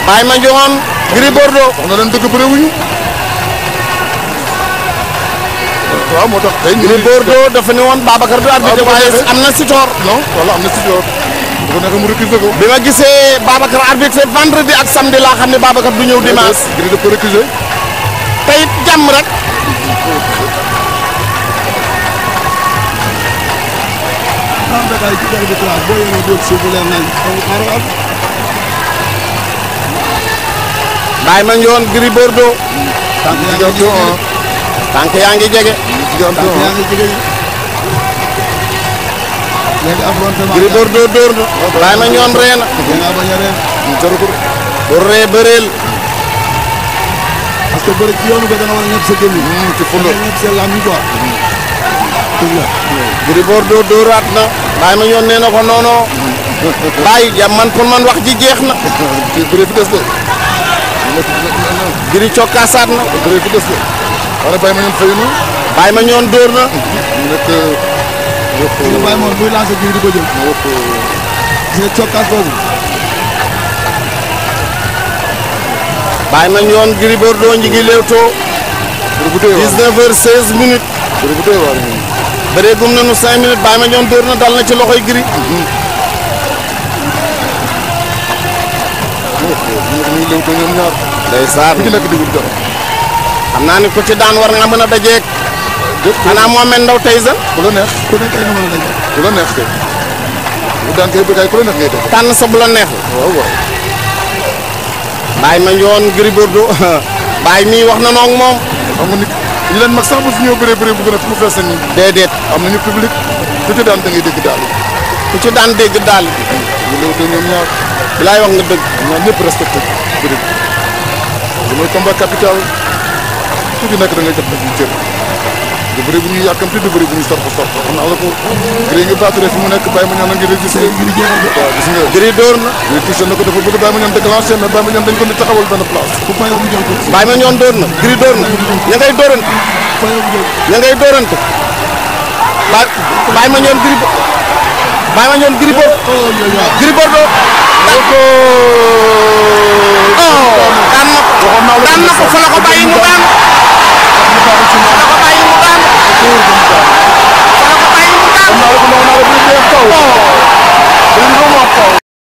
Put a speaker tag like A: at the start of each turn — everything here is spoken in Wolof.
A: Baye Mandione Gris Bordeaux
B: wax na leen dëgg bëre wuñu waaw moo tax tey ñu
A: Gris Bordeaux dafa ne woon Babacar du arbitre
B: bu ko
A: waaye
B: defee.
A: am na si toor
B: non wala am na si joor bu ko neexee mu récuser ko
A: bi ma gisee Babacar arbitre vendredi ak samedi laa xam ne Babacar du ñëw dimanche
B: Gris daf ko récuser
A: te it jàmm rek
C: am da kay ci de classe boo yéene dóor suuf bu leen nañ amul xaaral am
A: Baye Mandione Gris Bordeaux
C: tànk yaa ngi
B: Diganto
C: jege
A: tànk yaa ngi jege
B: Diganto
C: tànk yaa ngi jege léegi affrontement
A: Gris Bordeaux dóor na Baye Mandione ree na
C: da ngaa bañ a reen
B: jaru ko
A: bu ree bëreel
C: parce que bëri ci yoonu ba da nga war a ñëpp sa gémmiñ
B: ci fulla
C: ñëpp sa làmmiñ quoi dëgg la
A: Gris Bordeaux dóoraat na Baye Mandione nee na ko noono Baye jàmm man pour man wax ji jeex na
B: ci bëre fi des de
A: Gris cokkaasaat na
B: bëre fi des de wala bàyyi ma ñoon fayu na
A: Baye Mandione dóor na
B: mu nekk wax
C: gis nga bàyyi moom buy lancé jiw di ko jël
B: wax
C: gis nga cokkaas boobu
A: Baye Mandione Gris Bordeaux ñi ngi léewtoo
B: bëre bu doy waar
A: 19 heures 16 minutes
B: bëre bu doy waar ñun
A: bëree gum nañu 5 minutes Baye Mandione dóor na dal na ci loxoy Gris
B: ñu ngi léew ko ñoom ñaar
A: ndeysaan
B: ku ci nekk digul dara
A: xam naa ni ku ci daan war nga mën a dajeeg xanaa Mohamed Ndao Tyson
B: ku la neex
C: ku nekk ay nga mën a daje
B: ku la neex kay bu daan kay bëggaay ku la neex ngay def
A: tànn sa bu la neex
B: waaw waaw
A: Baye Mandione Gris Bordeaux Baye mii wax na noog moom
B: xam nga nit ñi leen mag sax bu fi ñëw bëree bëree bu gën a fu mu fees nañ
A: déedéet
B: am nañu public ku ci daan da ngay dégg daal
A: ku ci daan dégg daal
B: ñu léew ko ñoom ñaar
A: bi laay wax nga dëgg
B: ñaar ñëpp respecté bëri li mooy combat capital ku ci nekk da ngay jot nag ñu cër du bëri bu ñuy yàkkamti du bëri bu ñuy sorko sorko xam naa la ko Gris ngi battre fi mu nekk bàyyi ma ñaan a ngi régistre waaw gis nga
A: Gris dóor na
B: Gris touché na ko dafa bëgg bàyyi ma ñaan déclenché mais bàyyi ma ñaan dañ ko ni taxawal benn place
C: ku fayoo mu jël ko
A: Baye Mandione dóor na Gris dóor na ña ngay dóorante
C: fayoo mu jël
A: ña ngay dóorante Baye Baye Mandione Gris Bo- Baye Mandione Gris Bordeaux
C: oh yooyu waaw
A: Gris Bordeaux
B: ko
A: oh daan na ko